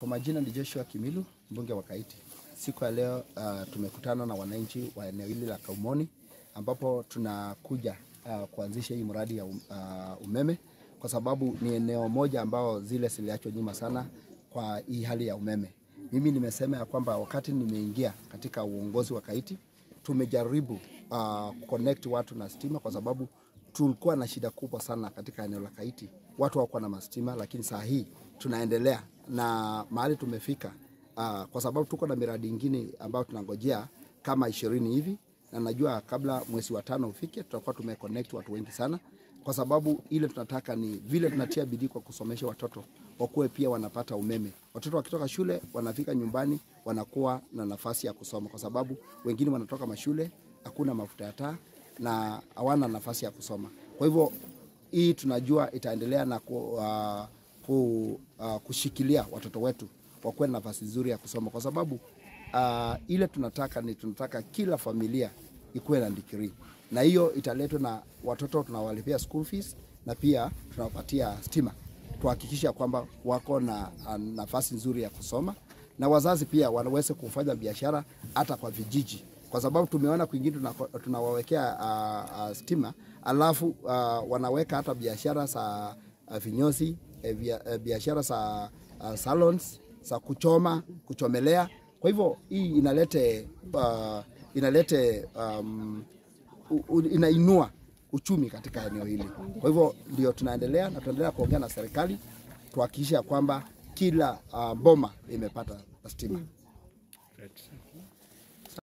Kwa majina ni Joshua Kimilu, mbunge wa Kaiti. Siku ya leo uh, tumekutana na wananchi wa eneo hili la Kaumoni ambapo tunakuja uh, kuanzisha hii mradi ya um, uh, umeme kwa sababu ni eneo moja ambao zile ziliachwa nyuma sana kwa hii hali ya umeme. Mimi nimesema ya kwamba wakati nimeingia katika uongozi wa Kaiti tumejaribu uh, connect watu na stima kwa sababu tulikuwa na shida kubwa sana katika eneo la Kaiti, watu hawakuwa na mastima, lakini saa hii tunaendelea na mahali tumefika uh, kwa sababu tuko na miradi ingine ambayo tunangojea kama ishirini hivi, na najua kabla mwezi wa tano ufike tutakuwa tumeconnect watu wengi sana, kwa sababu ile tunataka ni vile tunatia bidii kwa kusomesha watoto wakuwe pia wanapata umeme. Watoto wakitoka shule wanafika nyumbani wanakuwa na nafasi ya kusoma, kwa sababu wengine wanatoka mashule hakuna mafuta ya taa na hawana nafasi ya kusoma. Kwa hivyo hii tunajua itaendelea na ku, uh, ku, uh, kushikilia watoto wetu wakuwe na nafasi nzuri ya kusoma, kwa sababu uh, ile tunataka ni tunataka kila familia ikuwe na degree, na hiyo italetwa na watoto tunawalipia school fees na pia tunawapatia stima, tuhakikisha kwamba wako na uh, nafasi nzuri ya kusoma, na wazazi pia wanaweze kufanya biashara hata kwa vijiji kwa sababu tumeona kwingine tunawawekea uh, uh, stima alafu uh, wanaweka hata biashara za uh, vinyozi uh, biashara za uh, salons za kuchoma kuchomelea. Kwa hivyo hii inalete uh, inalete um, inainua uchumi katika eneo hili. Kwa hivyo ndio tunaendelea na tunaendelea kuongea na serikali tuhakikisha kwamba kila uh, boma imepata stima. Right.